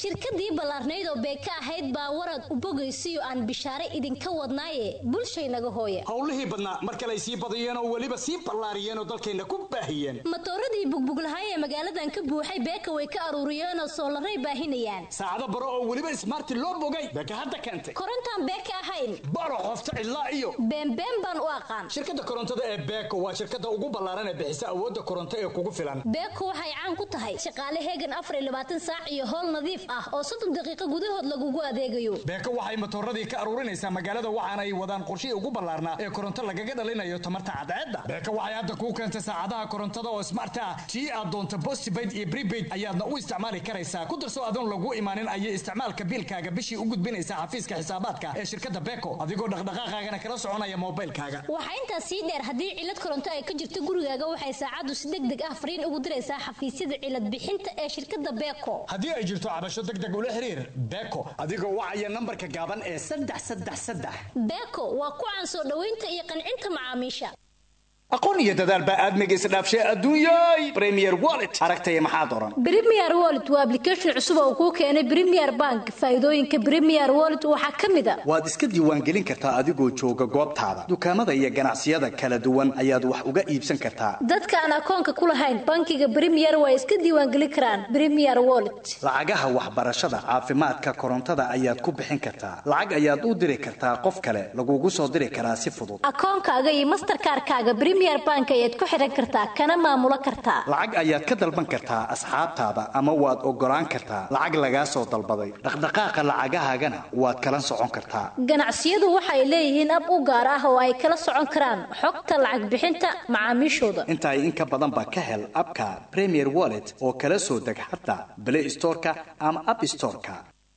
shirkadii ballaarnayd oo beeka ahayd baa warad u bogaysiyo aan bishaare idinka wadnaaye bulshaynaga hooya howlihii badnaa mar kale ay sii badiyeen oo weliba sii ballaariyeen oo dalkayna ku baahiyeen matooradii bugbuglahay ee magaaladan ka buuxay beeka way ka aruuriyeen oo soolaray baahinayaan saacado baro oo weliba ismaarti loo bogay beeka hadda keentay korontaan beeka ahayn baro qofta cidlaa iyo beenbeen baan u aqaan shirkadda korontada ee beeko waa shirkadda ugu ballaaran ee bixisa awoodda koronto ee kugu filan beeko waxay caan ku tahay shaqaale heegan afar iyo labaatan saac iyo howl nadiif ah oo soddon daqiiqo gudahood lagugu adeegayo beeko waxay matooradii ka aruurinaysaa magaalada waxaana ay wadaan qorshihii ugu ballaarnaa ee koronto lagaga dhalinayo tamarta cadceedda beeko waxay hadda kuu keentay saacadaha korontada oo smart ah tii aad doonto postpaid iyo prepaid ayaadna u isticmaali karaysaa ku darso adoon lagu imaanin ayay isticmaalka biilkaaga bishii u gudbinaysaa xafiiska xisaabaadka ee shirkadda beeko adigoo dhaqdhaqaaqaagana kala soconaya moobilkaaga waxaa intaas sii dheer haddii cilad koronto ay ka jirto gurigaaga waxay saacaddu si deg deg ah fariin ugu diraysaa xafiisyada cilad bixinta ee shirkadda beeko haddii ay jirto cabasho deg deg ula xiriir beeko adigoo wacaya nambarka gaaban ee saddex saddex saddex beeko waa ku caan soo dhoweynta iyo qancinta macaamiisha aqoon iyo dadaal baa aadmiga isdhaafshay adduunyay premier wallet aragtaya maxaad oran premier wallet waa application cusub oo kuu keenay premier bank faa'iidooyinka premier wallet waxaa ka mid a waad iska diiwaangelin kartaa adigoo jooga goobtaada dukaamada iyo ganacsiyada kala duwan ayaad wax uga iibsan kartaa dadka aan akoonka ku lahayn bankiga premier waa iska diiwaangelin karaan premier wallet lacagaha waxbarashada caafimaadka korontada ayaad ku bixin kartaa lacag ayaad u diri kartaa qof kale lagugu soo diri karaa si fudud akoonkaaga iyo masterkaarkaaga bank ayaad ku xidhan kartaa kana maamulo kartaa lacag ayaad ka dalban kartaa asxaabtaada ama waad ogolaan kartaa lacag lagaa soo dalbaday dhaqdhaqaaqa lacagahaagana waad kala socon kartaa ganacsiyadu waxay leeyihiin ab u gaar ah oo ay kala socon karaan xogta lacag bixinta macaamiishooda intaa in ka badanba ka hel abka premier wallet oo kala soo deg xataa play storeka ama app storeka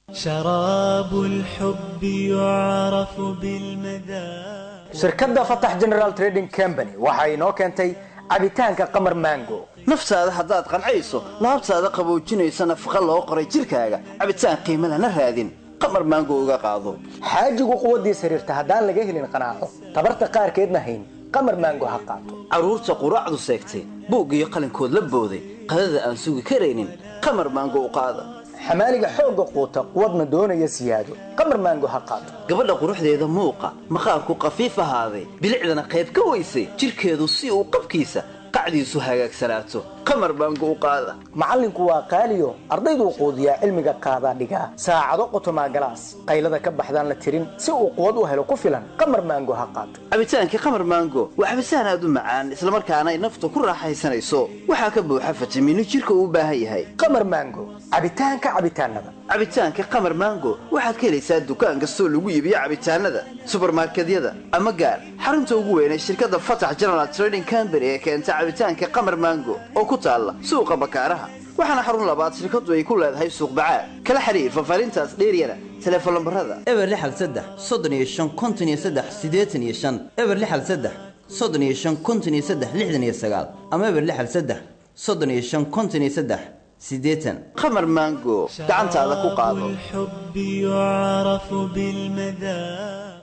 شراب الحب يعرف بالمذاق shirkadda fatax general trading company waxa inoo keentay cabitaanka qamar mango naftaada haddaad qancayso laabtaada qaboojinaysa nafaqa loo qoray jidhkaaga cabitaan qiimo lana raadin qamar maango uga qaado xaajigu quwaddiis xiriirta haddaan laga helin qanaaco tabarta qaarkeedna hayn qamar maango ha qaato carruurta quraacdu seegtay buug iyo qalinkood la booday qadada aan sugi karaynin qamar maango u qaada xamaaliga xoogga quuta quwadna doonaya siyaado qamar maango ha qaato gabadha quruxdeeda muuqa maqaarku qafiif ahaaday bilicdana qayb ka weysay jidhkeedu si uu qabkiisa qacdiisu hagaagsanaato qamar maango u qaada macallinku waa qaaliyo ardayduu quudiyaa cilmiga qaadaa dhigaa saacado qotomaa galaas qaylada ka baxdaan la tirin si uu quwad u helo ku filan qamar maango ha qaato cabitaankii qamar maango waa cabitaan aad u macaan islamarkaana ay nafta ku raaxaysanayso waxaa ka buuxa fitamiino jidhka uu u baahan yahay qamar maango cabitaanka cabitaanada cabitaanka qamar maango waxaad ka helaysaa dukaan kastoo lagu iibiyo cabitaanada subarmarkedyada ama gaar xarunta ugu weyn ee shirkadda fatax general trading company ee keenta cabitaanka qamar maango oo ku taalla suuqa bakaaraha waxaana xarun labaad shirkadu ay ku leedahay suuq bacaad kala xiriir faahfaahintaas dheeryana teleefon lambarada eber lixal saddex soddon iyo shan konton iyo saddex siddeetan iyo shan eber lixal saddex soddon iyo shan konton iyo saddex lixdan iyo sagaal ama eber lixal saddex soddon iyo shan konton iyo saddex siddeetan qamar maango gacantaada ku qaado الحب يعرف بالمذاق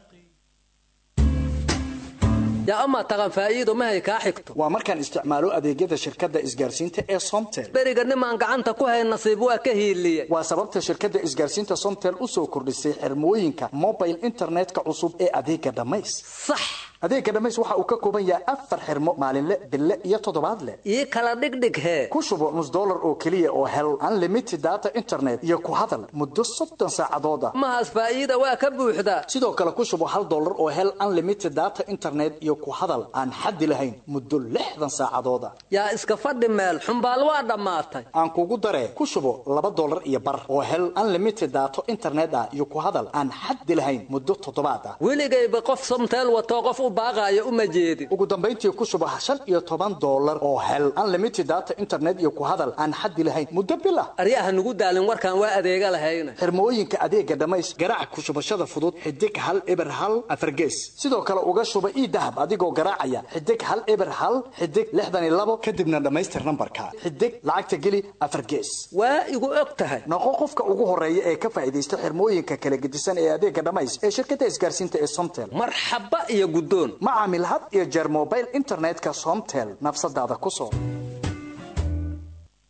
yaa amaa taqan faa'iido mahay kaa xigto waa markaan isticmaalo adeegyada shirkadda isgaarsiinta ee somtel beriga nimaan gacanta ku hayn nasiib waa ka hiiliyey waa sababta shirkadda isgaarsiinta somtel u soo kordhisay xirmooyinka mobile internetka cusub ee adeega dhammays sax adeega dhammays waxa uu ka kooban yahay afar xirmo maalinle bille iyo toddobaadle ii kala dhigdhig hee ku shubo nus dollar oo keliya oo hel unlimited data internet iyo ku hadal muddo soddon saacadood ah mahaas faa'iida waa ka buuxdaa sidoo kale ku shubo hal dollar oo hel unlimited data internet iyo ku hadal aan xaddi lahayn muddo lixdan saacadood ah yaa iska fadhi meel xumbaal waa dhammaatay aan kugu daree ku shubo laba dollar iyo bar oo hel unlimited data internet ah iyo ku hadal aan xaddi lahayn muddo toddobaad ah weligayba qof somteel watoo qof u baaqaayo uma jeedin ugu dambayntii ku shubo shan iyo toban dollar oo hel unlimited data internet iyo ku hadal aan xaddi lahayn muddo bil ah aryaha nugu daalin warkaan waa adeega lahayna xirmooyinka adeega dhammays garaac ku shubashada fudud xidig hal eber hal afargees sidoo kale uga shuba ii dahab adigoo garaacaya xidig hal eber hal xidig lixdan iyo labo kadibna dhammaystir nambarka xidig lacagta geli afar gees waa igu og tahay noqo qofka ugu horeeya ee ka faa'iidaysta xirmooyinka kala gedisan ee adeega dhammays ee shirkadda isgaarsiinta ee somtel marxaba iyo guddoon ma caamil had iyo jeer mobile internetka somtel nafsadaada ku soo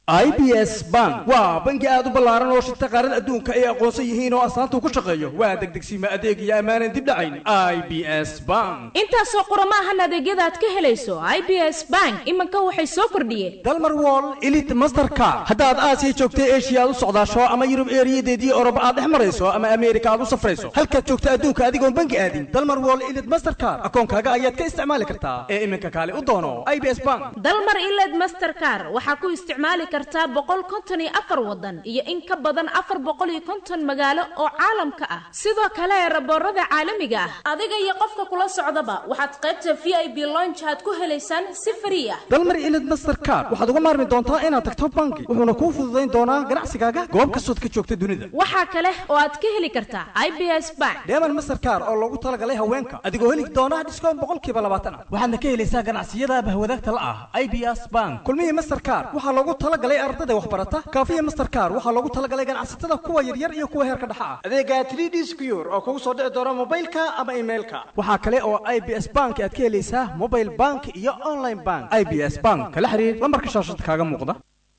i b s bank waa bangi aad u ballaaran oo shirta qaarada adduunka ay aqoonsan yihiin oo astaanta ku shaqeeyo waa degdegsiima adeeg iyo ammaanan dib dhacayn i b s bank intaasoo qurama ahan adeegyada aad ka helayso i b s bank iminka waxay soo kordhiyeen dalmar wall elite mastercard haddaad aasiya joogta eshiya aad u socdaasho ama yurub eeriyadeedii oroba aad dhex marayso ama ameerika aad u safrayso halkaad joogta adduunka adigoon bangi aadin dalmar wall elite mastercard akoonkaaga ayaad ka isticmaali kartaa ee iminka kaale u doono i b s bank dalmar iled mastercar waxaa ku isticmaali kartaa boqol konton iyo afar wadan iyo in ka badan afar boqol iyo konton magaalo oo caalamka ah sidoo kale raboorada caalamiga ah adiga iyo qofka kula socdaba waxaad qaybta v i b lonch aad ku helaysaan si frii ah dalmar ilid mastercard waxaad uga maarmi doontaa inaad tagto bangi wuxuuna kuu fududayn doonaa ganacsigaaga goob kastood ka joogta dunida waxaa kale oo aad ka heli kartaa i b s bank deeman mastercard oo loogu talagalay haweenka adigoo heli doona dhiskoon boqolkiiba labaatan ah waxaadna ka helaysaa ganacsiyada bahwadaagta la ah i b s bank kulmihii mastercard waxaa loogu talagalay ardada waxbarata kaafiya mastercard waxaa loogu talagalay ganacsatada kuwa yaryar iyo kuwa heerka dhexa ah adeega 3d secure oo kugu soo dhici doona mobilka ama emailka waxaa kale oo i b s bank aad ka helaysaa mobile bank iyo online bank i b s bank kala xiriir lambarka shaashada kaaga muuqda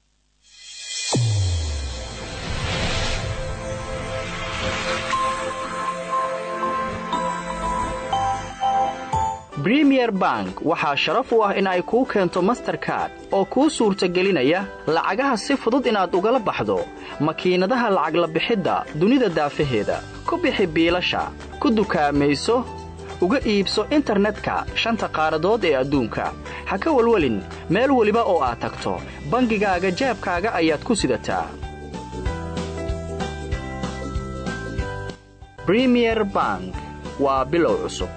bremier bank waxaa sharaf u ah in ay kuu keento masterkard oo kuu suurtagelinaya lacagaha si fudud inaad ugala baxdo makiinadaha lacag la bixidda dunida daafaheeda ku bixi biilasha ku dukaamayso uga iibso internetka shanta qaaradood ee adduunka ha ka welwelin meel weliba oo aad tagto bangigaaga jeebkaaga ayaad ku sidataa bremier bank waa bilow cusub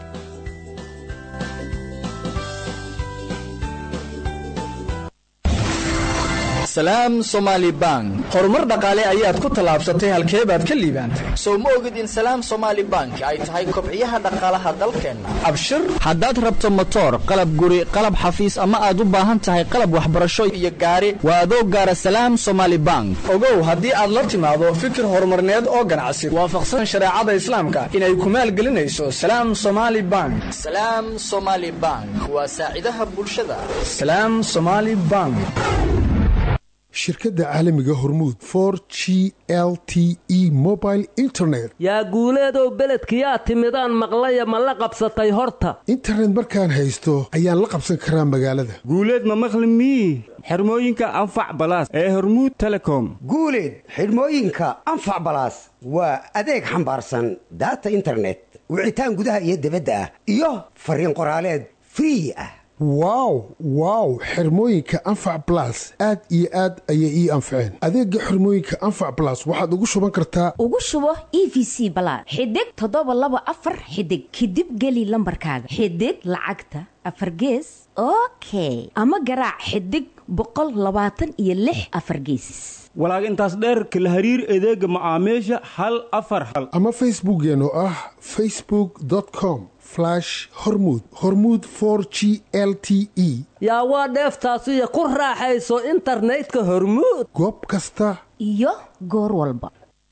salaam somaali bank horumar dhaqaale ayaad ku tallaabsatay halkee baad ka liibaantay sow ma ogid in salaam somaali bank ay tahay kobciyaha dhaqaalaha dalkeenna abshir haddaad rabto motoor qalab guri qalab xafiis ama aad u baahan tahay qalab waxbarasho iyo gaari waa adoo gaara salaam somaali bank ogow haddii aad la timaado fikir horumarneed oo ganacsi waafaqsan shareecada islaamka inay ku maalgelinayso salaam somaali bank salaam somaali bank waa saacidaha bulshada salaam somaali bank shirkadda caalamiga hormuud for g l t e mobile internet yaa guuleedow beledkiyaa timidaan maqlaya ma la qabsatay horta internet markaan haysto ayaan la qabsan karaa magaalada guuleed ma maqli mii xirmooyinka anfac balaas ee hormuud telecom guuleed xidhmooyinka anfac balaas waa adeeg xambaarsan daata internet wicitaan gudaha iyo dibadda ah iyo fariin qoraaleed free ah wow wow xirmooyinka anfac balas aad iyo aad ayay ii anfaceen adeega xirmooyinka anfac balas waxaad ugu shuban kartaa ugu shubo e v c balaad xidig toddoba laba afar xidig kadib geli lambarkaaga xidig lacagta afar gees okay ama garaac xidig boqol labaatan iyo lix afar geesis walaag intaas dheerka la hariir adeega macaamiisha hal afar hal ama facebookeen oo ah facebook com hormud hormud g l t e yaa waa dheeftaasiyo ku raaxayso internetka hormuud goob kasta iyo goor walba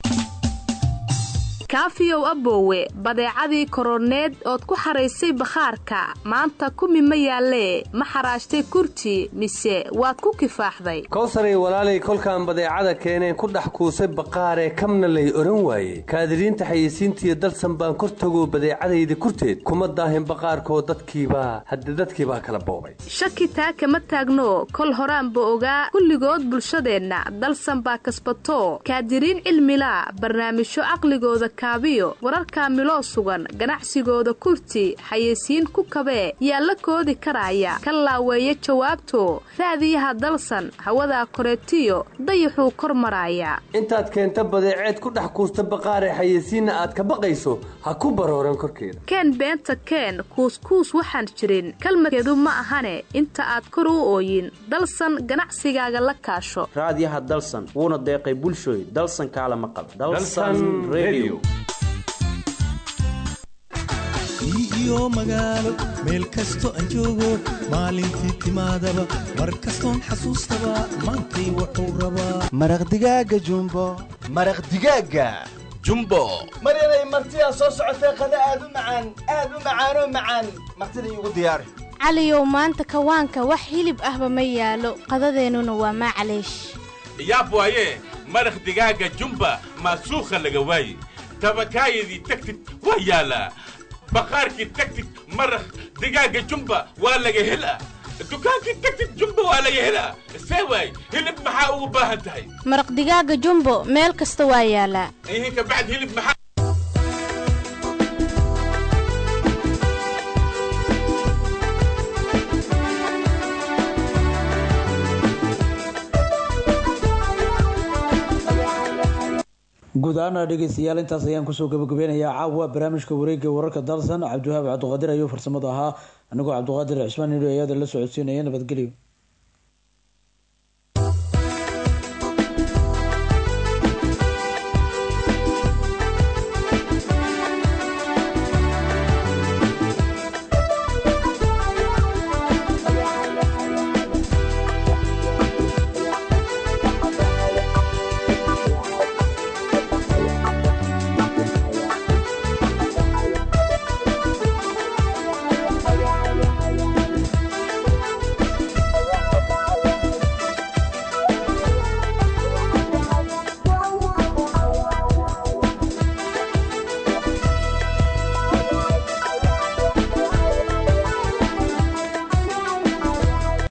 kaafiyow aboowe badeecadii koroneed ood ku xaraysay bakhaarka maanta kumi ma yaallee ma xaraashtay kurti mise waad ku kifaaxday kowsaray walaalay kolkaan badeecada keeneen ku dhex kuusay baqaaree kamna lay odhan waaye kaadiriinta xayeysiintiiyo dalsan baan kor tagoo badeecadayda kurteed kuma daahin baqaarkoo dadkiibaa hadde dadkiibaa kala boobay shaki taa kama taagno kol horaanba ogaa kulligood bulshadeenna dalsan baa kasbato kaadiriin cilmilaa barnaamijyo caqligooda kaabiyo wararka miloo sugan ganacsigooda kurti xayeysiin ku kabee yaa la koodi karaya ka laaweeya jawaabto raadiyaha dalsan hawadaa koreetiyo dayaxuu kor maraaya intaad keenta badeeceed ku dhex kuusta baqaaree xayeysiinna aad ka baqayso ha ku barooran korkeeda keen beenta keen kuuskuus waxaan jirin kalmadkeedu ma ahane inta aad kor u ooyin dalsan ganacsigaaga la kaasho raadiyaha dalsan wuuna deeqay bulshooy dalsan kaala maqal iyo magaalo meel kasto aan joogo maalintii timaadaba mar kastoon xasuustaba maantay wuxuu rabaa maraq digaaga jumbo maraq digaaga jumbo maryanay martidaa soo socotee qada aad u macaan aad u macaanoo macaan martida iigu diyaari caliyow maanta kawaanka wax hilib ahba ma yaalo qadadeennuna waa maclaysh yaab waaye maraq digaaga jumba maasuukha laga waaye tabakaayadii tagtid waa yaalaa baqaarkii tagtid maraq digaaga jumba waa laga helaa dukaankii tagtid jumba waa laga helaa see waay hilib maxaa ugu baahan tahay maraq digaaga jumbo meel kasta waa yaalaa ihin ka bacd hilib maxaa guud ahaana dhegeystayaal intaas ayaan kusoo gabagabeynayaa caawa barnaamijka wareega wararka dalsan cabdiwahaab cabdiqaadir ayuu farsamada ahaa anigoo cabdiqaadir cismaan nidho ayaada la socodsiinaya nabadgelyo